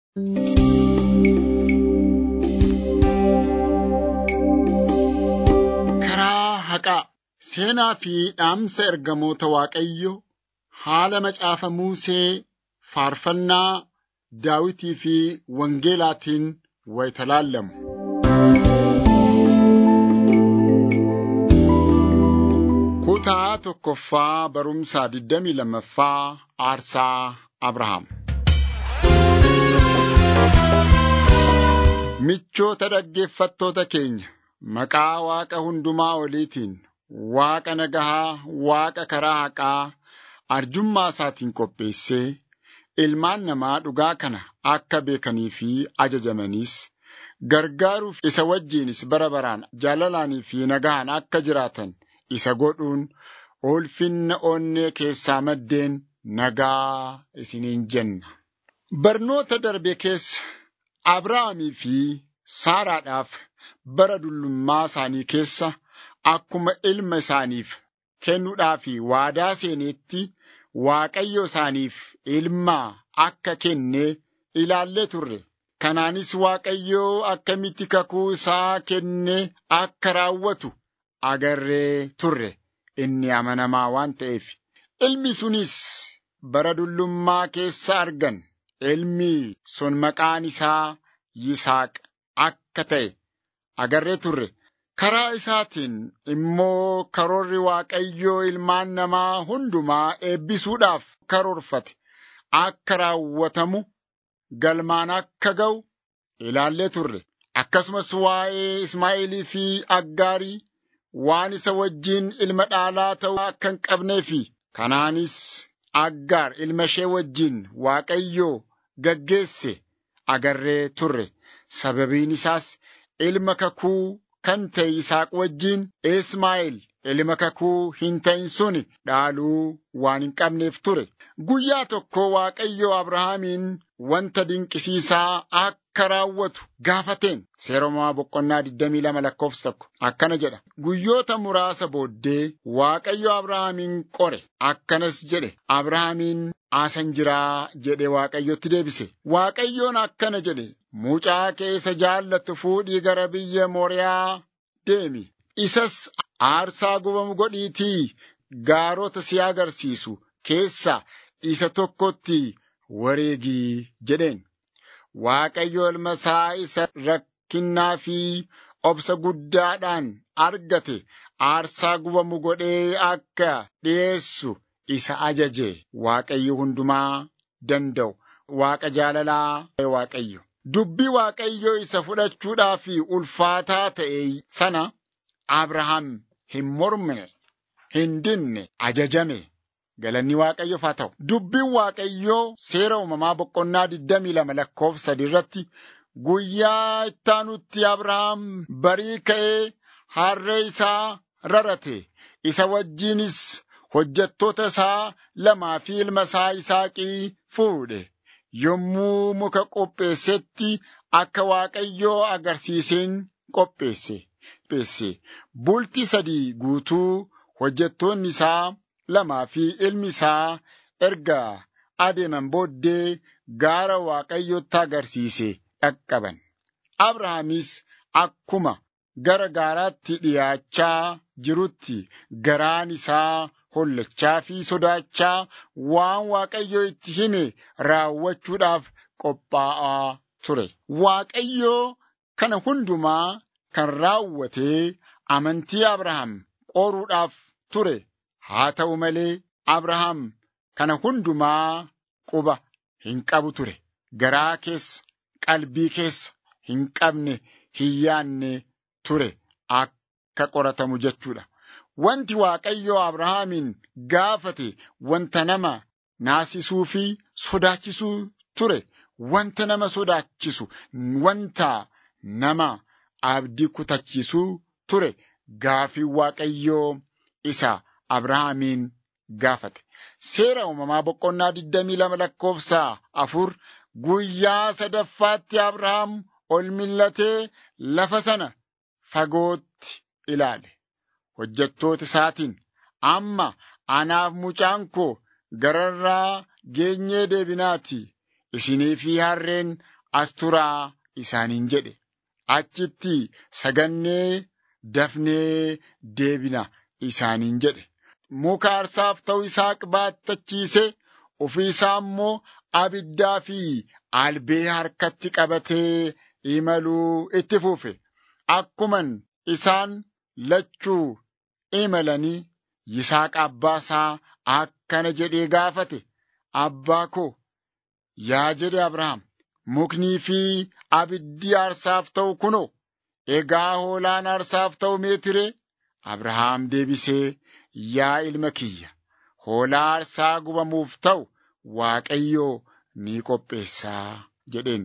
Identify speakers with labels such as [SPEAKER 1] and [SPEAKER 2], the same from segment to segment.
[SPEAKER 1] Karaa haqaa seenaa fi dhaamsa ergamoota Waaqayyo haala macaafa Musee faarfannaa Daawitii fi Wangeelaatiin wayita laallamu. Kutaa tokkoffaa barumsaa 22ffaa Aarsaa Abrahaam. Michoota dhaggeeffattoota keenya maqaa Waaqa hundumaa oliitiin Waaqa nagahaa, Waaqa karaa haqaa arjummaa isaatiin qopheessee ilmaan namaa dhugaa kana akka beekanii fi ajajamaniis gargaaruuf isa wajjinis bara baraan jaalalaanii fi nagahaan akka jiraatan isa godhuun ulfinna onnee keessaa maddeen nagaa isiniin jenna. Barnoota darbe keessa Abrahaamii fi Saaraadhaaf bara dullummaa isaanii keessa akkuma ilma isaaniif kennuudhaaf waadaa seeneetti Waaqayyo isaaniif ilma akka kenne ilaallee turre. Kanaanis Waaqayyo akkamitti kakuu isaa kenne akka raawwatu agarree turre. Inni amanamaa waan ta'eef. Ilmi sunis bara dullummaa keessa argan. Ilmi sun maqaan isaa Yisaaq akka ta'e agarree turre. Karaa isaatiin immoo karoorri Waaqayyoo ilmaan namaa hundumaa eebbisuudhaaf karoorfate akka raawwatamu galmaan akka ga'u ilaallee turre. Akkasumas waa'ee Ismaa'eelii fi Aggaarii waan isa wajjin ilma dhaalaa ta'uu akka hin qabnee fi kanaanis Aggaar ilma ishee wajjin Waaqayyoo gaggeesse agarree turre. Sababiin isaas ilma kakuu kan ta'e Yisaaq wajjin Ismaa'eel ilma kakuu hin ta'in suni dhaaluu waan hin qabneef ture. Guyyaa tokko Waaqayyo Abrahaamiin wanta dinqisiisaa akka raawwatu gaafateen seera uumamaa boqonnaa 22 lakkoofsa tokko akkana jedha. Guyyoota muraasa booddee Waaqayyo Abrahaamiin qore akkanas jedhe. Abrahaamiin asan jiraa jedhe Waaqayyotti deebise. Waaqayyoon akkana jedhe. Mucaa kee isa jaallatu fuudhii gara biyya Mooriyaa deemi. Isas aarsaa gubamu godhiitii gaarota si agarsiisu keessa isa tokkotti wareegii jedheen. Waaqayyo ilma isaa isa rakkinnaa fi obsa guddaadhaan argate aarsaa gubamu godhee akka dhi'eessu isa ajaje. Waaqayyo hundumaa danda'u. Waaqa jaalalaa Waaqayyo. Dubbii Waaqayyoo isa fudhachuudhaaf ulfaataa ta'e sana Abrahaam hin mormine, hin dinne, ajajame. Galanni Waaqayyoof haa ta'u. Dubbiin Waaqayyoo seera uumamaa boqonnaa 22 lakkoofsa sadii irratti guyyaa ittaanutti Abrahaam barii ka'ee harree isaa rarate. Isa wajjinis hojjettoota isaa lamaa fi ilma isaa Yisaaqii fuudhe. Yommuu muka qopheessetti akka Waaqayyoo agarsiiseen qopheesse. Bultii sadii guutuu hojjettoonni isaa lamaa fi ilmi isaa erga adeeman booddee gaara Waaqayyotti agarsiise dhaqqaban. Abrahaamis akkuma gara gaaraatti dhiyaachaa jirutti garaan isaa hollachaa fi sodaachaa waan Waaqayyo itti hime raawwachuudhaaf qophaa'aa ture. Waaqayyoo kana hundumaa kan raawwatee amantii Abrahaam qoruudhaaf ture. Haa ta'u malee Abrahaam kana hundumaa quba hin qabu ture. Garaa keessa, qalbii keessa hin qabne, hin yaanne ture akka qoratamu jechuudha. Wanti Waaqayyo Abrahaamiin gaafate wanta nama naasisuu fi sodaachisuu ture. Wanta nama sodaachisu, wanta nama abdii kutachiisuu ture. Gaafii Waaqayyoo isa Abrahaamiin gaafate. Seera uumamaa boqonnaa 22 lakkoofsa afur guyyaa sadaffaatti Abrahaam ol millatee lafa sana fagootti ilaale. Hojjettoota isaatiin amma anaaf mucaan koo gararraa geenyee deebinaati. Isinii fi harreen as turaa isaaniin jedhe. Achitti sagannee dafnee deebina isaaniin jedhe. Muka aarsaaf ta'u Yisaaq baattachiise ofii isaa immoo abiddaa fi albee harkatti qabatee imaluu itti fufe. Akkuman isaan lachuu imalanii Yisaaq abbaa isaa akkana jedhee gaafate. Abbaa koo yaa jedhe Abrahaam muknii fi abiddi aarsaaf ta'u kunoo egaa hoolaan aarsaaf ta'u meetire Abrahaam deebisee yaa ilma kiyya hoolaa aarsaa gubamuuf ta'u Waaqayyoo ni qopheessaa jedheen.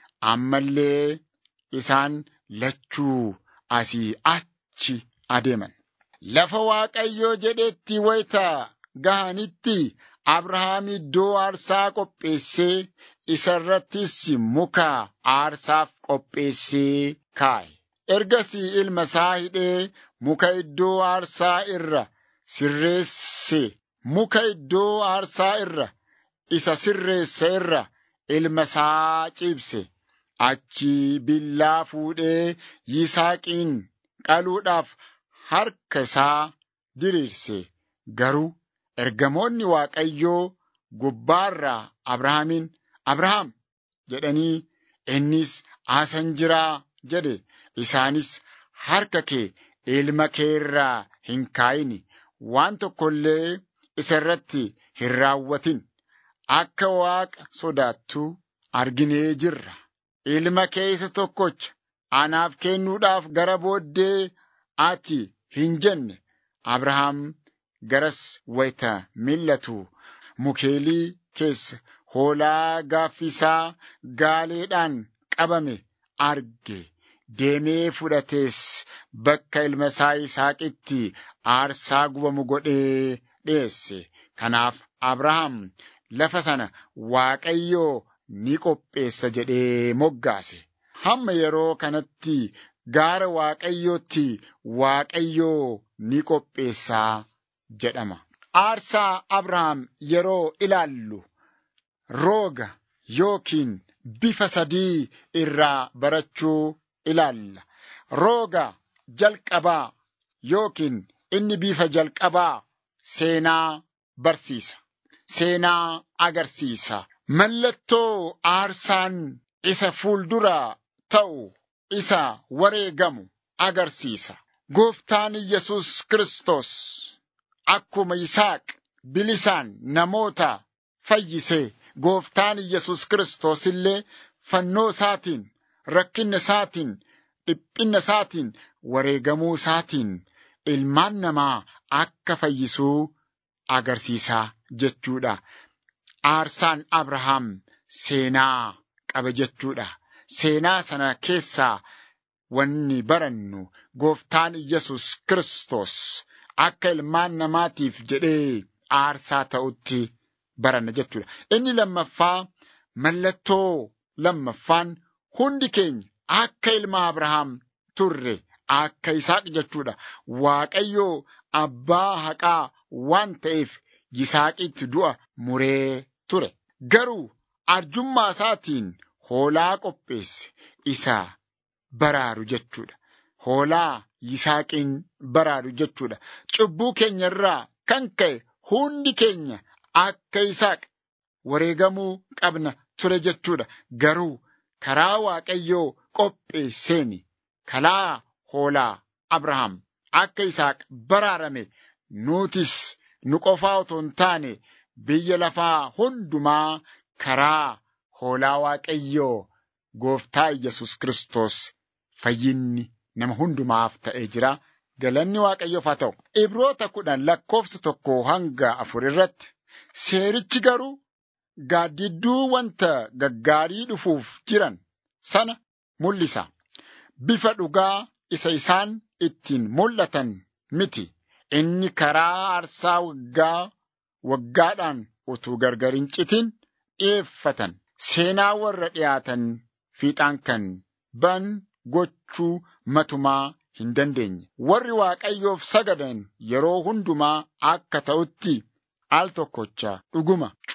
[SPEAKER 1] Ammallee isaan lachuu asii achi adeeman. Lafa Waaqayyoo jedhetti wayita gahanitti Abrahaam iddoo aarsaa qopheessee isa irrattis muka aarsaaf qopheessee kaa'e. Ergasii ilma isaa hidhee muka iddoo aarsaa irra sirreesse. Muka iddoo aarsaa irra isa sirreesse irra ilma isaa ciibse. Achi billaa fuudhee Yisaaqiin qaluudhaaf harka isaa diriirse. Garuu ergamoonni Waaqayyoo gubbaarraa Abrahaamiin Abrahaam jedhanii innis asan jiraa jedhe. Isaanis harka kee ilma kee irraa hin kaa'ini waan tokko illee isa irratti hin raawwatin. Akka Waaqa sodaattuu arginee jirra. Ilma kee isa tokkocha anaaf kennuudhaaf gara booddee ati hin jenne. Abrahaam garas wayita mil'atu mukeelii keessa hoolaa gaaffisaa gaaleedhaan qabame arge. Deemee fudhatees bakka ilma isaa Yisaaqitti aarsaa gubamu godhee dhiyeesse. Kanaaf Abrahaam lafa sana Waaqayyoo ni qopheessa jedhee moggaase. Hamma yeroo kanatti gaara Waaqayyootti Waaqayyoo ni qopheessaa jedhama. Aarsaa Abrahaam yeroo ilaallu rooga yookiin bifa sadii irraa barachuu ilaalla. Rooga jalqabaa yookiin inni bifa jalqabaa seenaa barsiisa. Seenaa agarsiisa. Mallattoo aarsaan isa fuulduraa ta'u isa wareegamu agarsiisa. Gooftaan Yesus Kiristoos akkuma Yisaaq bilisaan namoota fayyisee gooftaan Yesus Kiristoos illee fannoo isaatiin rakkinna isaatiin dhiphinna isaatiin wareegamuu isaatiin ilmaan namaa akka fayyisuu agarsiisaa jechuudha. Aarsaan Abrahaam seenaa qaba jechuudha. Seenaa sana keessaa wanni barannu gooftaan Yesus Kiristoos akka ilmaan namaatiif jedhee aarsaa ta'utti baranna jechuudha. Inni lammaffaa mallattoo lammaffaan hundi keenya akka ilma Abrahaam turre akka Yisaaq jechuudha. Waaqayyoo abbaa haqaa waan ta'eef Yisaaqitti du'a muree ture. Garuu arjummaa isaatiin hoolaa qopheesse isa baraaru jechuudha. Hoolaa Yisaaqiin baraaru jechuudha. Cubbuu keenya irraa kan ka'e hundi keenya akka Yisaaq wareegamuu qabna ture jechuudha. Garuu karaa Waaqayyoo qopheesseeni karaa hoolaa Abrahaam akka Yisaaq baraarame nuutis nu qofaa otoo hin taane biyya lafaa hundumaa karaa hoolaa Waaqayyoo gooftaa Yesus Kiristoos fayyinni nama hundumaaf ta'ee jira. Galanni Waaqayyoof haa ta'u. Ibroota kudhan lakkoofsa tokko hanga afur irratti seerichi garuu gaaddidduu wanta gaggaarii dhufuuf jiran sana mul'isa. Bifa dhugaa isa isaan ittiin mul'atan miti. Inni karaa aarsaa waggaa waggaadhaan utuu gargar hin citin dhi'eeffatan. Seenaa warra dhiyaatan fiixaan kan ban gochuu matumaa hin dandeenye. Warri Waaqayyoof sagadan yeroo hundumaa akka ta'utti al tokkocha dhuguma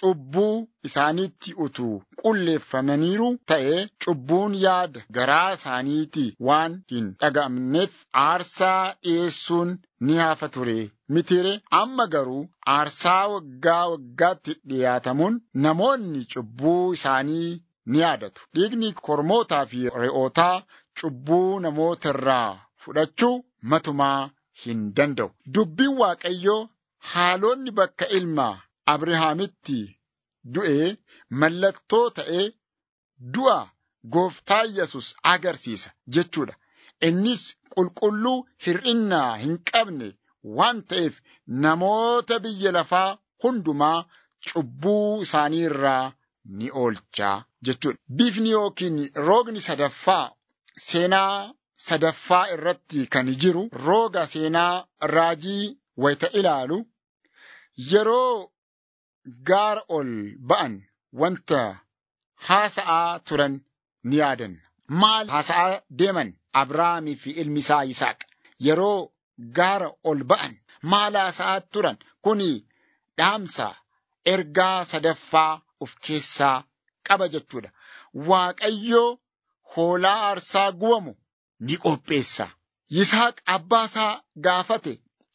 [SPEAKER 1] cubbuu isaaniitti utuu qulleeffamaniiru ta'e cubbuun yaada garaa isaaniitii waan hin dhaga'amneef aarsaa dhi'eessuun ni hafa ture mitire amma garuu aarsaa waggaa waggaatti dhiyaatamuun namoonni cubbuu isaanii ni yaadatu dhiigni kormootaa fi re'ootaa cubbuu namoota irraa fudhachuu matumaa hin danda'u dubbiin waaqayyoo haalonni bakka ilma Abrahaamitti du'e mallattoo ta'ee du'a gooftaa Yesus agarsiisa jechuudha. Innis qulqulluu hir'innaa hin qabne waan ta'eef namoota biyya lafaa hundumaa cubbuu isaanii irraa ni oolchaa jechuudha. Bifni yookiin roogni sadaffaa seenaa sadaffaa irratti kan jiru rooga seenaa raajii wayita ilaalu yeroo gaara ol ba'an wanta haasa'aa turan ni yaadanna. Maal haasa'aa deeman Abrahaamii fi ilmi isaa Yisaaq yeroo gaara ol ba'an maal haasa'aa turan kuni dhaamsa ergaa sadaffaa of keessaa qaba jechuudha. Waaqayyoo hoolaa aarsaa gubamu ni qopheessa. Yisaaq abbaa isaa gaafate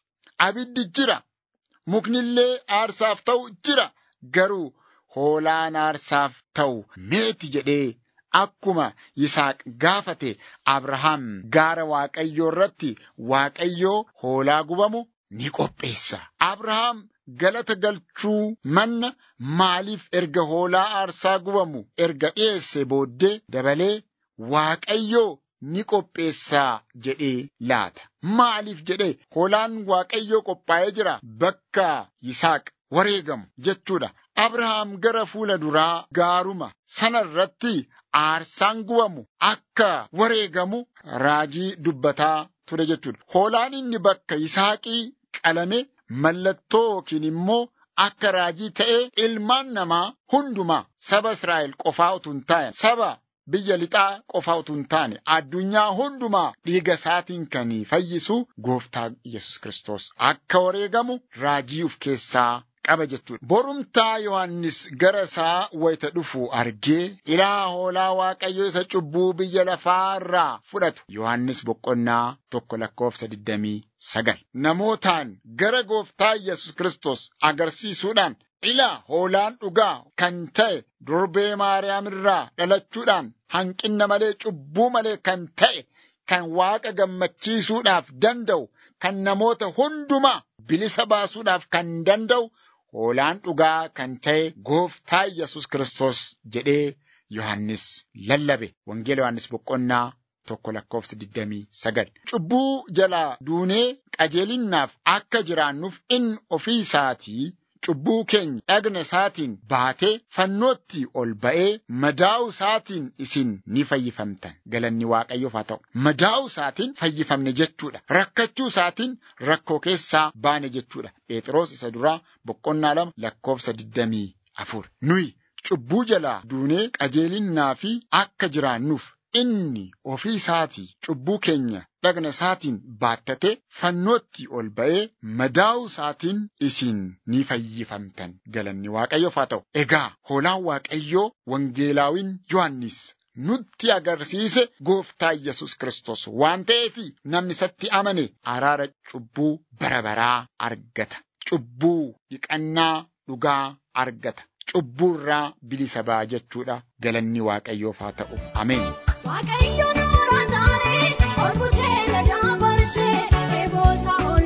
[SPEAKER 1] abiddi jira muknillee aarsaaf ta'u jira garuu hoolaan aarsaaf ta'u meeti jedhee akkuma Yisaaq gaafate Abrahaam gaara Waaqayyoo irratti Waaqayyoo hoolaa gubamu ni qopheessa. Abrahaam galata galchuu manna maaliif erga hoolaa aarsaa gubamu erga dhiyeesse booddee dabalee Waaqayyoo ni qopheessaa jedhee laata. Maaliif jedhee hoolaan Waaqayyoo qophaa'ee jira bakka Yisaaq wareegamu jechuudha. Abrahaam gara fuula duraa gaaruma sana irratti aarsaan gubamu akka wareegamu raajii dubbataa ture jechuudha. Hoolaan inni bakka Yisaaqii qalame mallattoo yookiin immoo akka raajii ta'ee ilmaan namaa hundumaa saba Israa'el qofaa utuu hin taane saba biyya lixaa qofaa utuu hin taane addunyaa hundumaa dhiiga isaatiin kan fayyisu gooftaa Yesus Kiristoos akka wareegamu raajii of keessaa qaba jechuudha. Borumtaa Yohaannis gara isaa wayita dhufu argee ilaa hoolaa Waaqayyo isa cubbuu biyya lafaa irraa fudhatu. Yohaannis boqonnaa tokko lakkoofsa digdamii sagal. Namootaan gara gooftaa Yesus Kiristoos agarsiisuudhaan ilaa hoolaan dhugaa kan ta'e durbee Maariyaam irraa dhalachuudhaan hanqinna malee cubbuu malee kan ta'e kan waaqa gammachiisuudhaaf danda'u kan namoota hundumaa bilisa baasuudhaaf kan danda'u hoolaan dhugaa kan ta'e gooftaa Yesus Kiristoos jedhee Yohaannis lallabe. Wangeela Yohaannis boqonnaa tokko lakkoofsa digdamii sagal. Cubbuu jalaa duunee qajeelinnaaf akka jiraannuuf inni ofii isaatii cubbuu keenya dhagna isaatiin baatee fannootti ol ba'ee madaa'u isaatiin isin ni fayyifamtan galanni waaqayyoof haa ta'u madaa'u isaatiin fayyifamne jechuudha rakkachuu isaatiin rakkoo keessaa baane jechuudha phexros isa duraa boqonnaa lama lakkoofsa digdamii afur nuyi cubbuu jalaa duunee qajeelinnaa fi akka jiraannuuf inni ofii isaatii cubbuu keenya dhagna isaatiin baattate fannootti ol ba'ee madaa'u isaatiin isin ni fayyifamtan galanni waaqayyoof haa ta'u. Egaa hoolaan waaqayyoo wangeelaawin Yohaannis nutti agarsiise gooftaa Yesus Kiristoos waan ta'eef namni isatti amane araara cubbuu bara baraa argata. Cubbuu dhiqannaa dhugaa argata. Cubbuu irraa bilisa ba'a jechuudha galanni waaqayyoof haa ta'u. Ameen.
[SPEAKER 2] Waaqayyo nuura taaree ol butee ladaa barshee eeboosaa